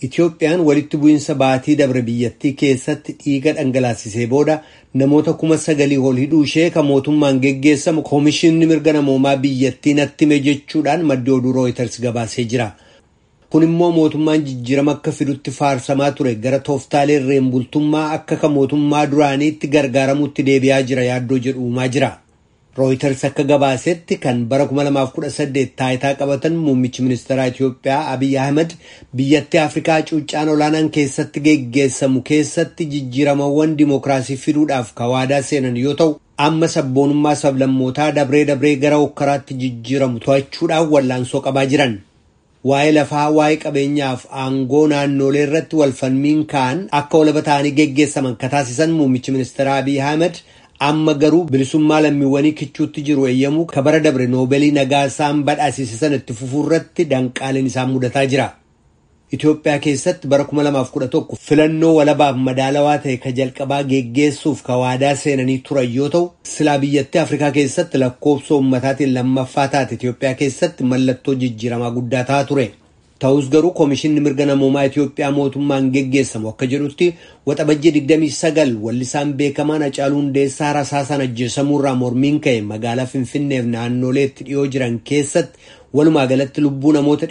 Itoophiyaan walitti bu'iinsa baatii dabre biyyattii keessatti dhiiga dhangalaasisee booda namoota kuma sagalii ol hidhuu ishee kan mootummaan geggeessamu koomishinni mirga namoomaa biyyattii natti hime jechuudhaan maddi oduu rooyiters gabaasee jira. Kun immoo mootummaan jijjiirama akka fidutti faarsamaa ture gara tooftaalee irreen bultummaa akka kan mootummaa duraaniitti gargaaramutti deebi'aa jira yaaddoo jedhu uumaa jira. Rooyiters akka gabaasetti kan bara 2018 taayitaa qabatan muummichi ministeeraa Itoophiyaa Abiy Ahmed biyyattii Afrikaa cuuccaan olaanaan keessatti geggeessamu keessatti jijjiiramawwan dimookiraasii fiduudhaaf waadaa seenan yoo ta'u amma sabboonummaa sablammootaa dabree dabree gara hokkaraatti jijjiiramu to'achuudhaan wallaansoo qabaa jiran. Waa'ee lafaa waa'ee qabeenyaaf aangoo naannolee irratti walfalmiin ka'an akka walaba ta'anii geggeessaman kataasisan muummichi ministeeraa Abiy Ahmed amma garuu bilisummaa lammiiwwanii kichuutti jiru eeyyamuu ka bara dabre noobeelii nagaa isaan badhaasise sana itti fufuurratti danqaaleen isaan mudataa jira. Itoophiyaa keessatti bara 2011 filannoo walabaaf madaalawaa ta'e ka jalqabaa geggeessuuf ka waadaa seenanii turan yoo ta'u silaa biyyattii Afrikaa keessatti lakkoofsa uummataatiin lammaffaa taate Itoophiyaa keessatti mallattoo jijjiiramaa guddaa ta'aa ture. Ta'us garuu koomishinni mirga namoomaa Itoophiyaa mootummaan geggeessamu akka jedhutti waxabajjii 29 wallisaan beekamaan Hacaaluu Hundeessaa rasaasaan ajjeesamuurraa mormiin ka'e magaalaa Finfinneef naannoleetti dhiyoo jiran keessatti walumaa galatti lubbuu namoota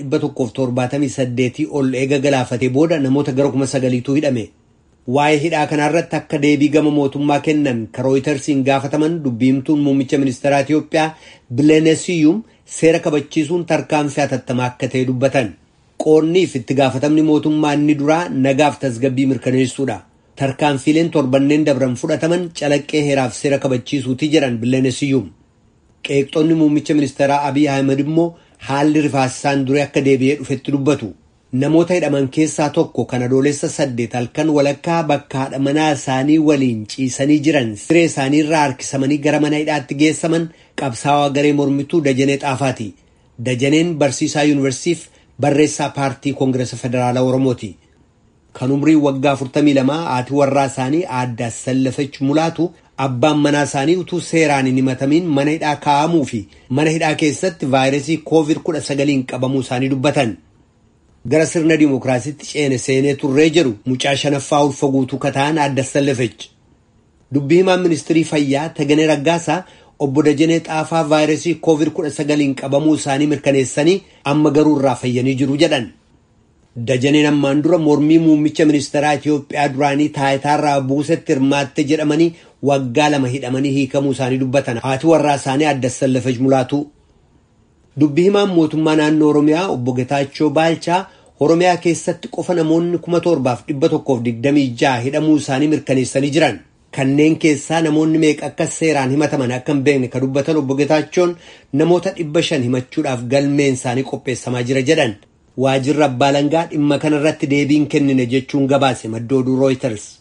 178 ol eega galaafatee booda namoota gara 9,000tu hidhame. Waa'ee hidhaa kanarratti akka deebii gama mootummaa kennan ka rooyitersiin gaafataman dubbiimtuun muummicha ministeeraa Itoophiyaa Bilenesiyuum seera kabachiisuun tarkaanfii hatattamaa akka ta'e dubbatan. qoonniif itti gaafatamni mootummaa inni duraa nagaaf tasgabbii mirkaneessuudha. Tarkaanfiileen torbanneen dabran fudhataman calaqqee heeraaf seera kabachiisuuti jedhan Bilenesiyuum. Qeeqxoonni muummicha ministeeraa Abiy Ahmed immoo haalli rifaasisaan duree akka deebi'ee dhufetti dubbatu. Namoota hidhaman keessaa tokko kan adoolessa saddeet halkan walakkaa bakka haadha manaa isaanii waliin ciisanii jiran siree isaanii irraa harkisamanii gara mana hidhaatti geessaman qabsaawaa garee mormituu Dajanee Xaafaati. Dajaneen barsiisaa yuunivarsiitiif barreessaa paartii koongireesa federaalaa oromooti kan umrii waggaa 42 haati warraa isaanii aadde Assallafech mulaatu abbaan manaa isaanii utuu seeraan hin himatamiin mana hidhaa kaa'amuu fi mana hidhaa keessatti vaayirasii koovid 19 qabamuu isaanii dubbatan gara sirna dimookiraasiitti ceene seenee turree jedhu mucaa shanaffaa ulfa guutuu kataan aadde Assallafech dubbii himaan ministirii fayyaa Taganee Raggaasaa obbo Dajanee Xaafaa vaayirasii koovid 19 qabamuu isaanii mirkaneessanii amma garuu irraa fayyanii jiru jedhan. Dajaneen ammaan dura mormii muummicha ministeeraa Itoophiyaa duraanii taayitaarraa buusetti hirmaatte jedhamanii waggaa lama hidhamanii hiikamuu isaanii dubbatan haati warraa isaanii aadde Assallafech mulaatu. Dubbii himaan mootummaa naannoo Oromiyaa obbo Getaachoo Baalchaa Oromiyaa keessatti qofa namoonni kuma torbaaf dhibba tokkoof digdamii ja'a hidhamuu isaanii mirkaneessanii jiran. Kanneen keessaa namoonni meeqa akka seeraan himataman akka hin beekne ka dubbatan obbo Getaachoon namoota dhibba shan himachuudhaaf galmeen isaanii qopheessamaa jira jedhan. Waajirri abbaa langaa dhimma kanarratti deebiin kennine jechuun gabaase madda oduu Reuters.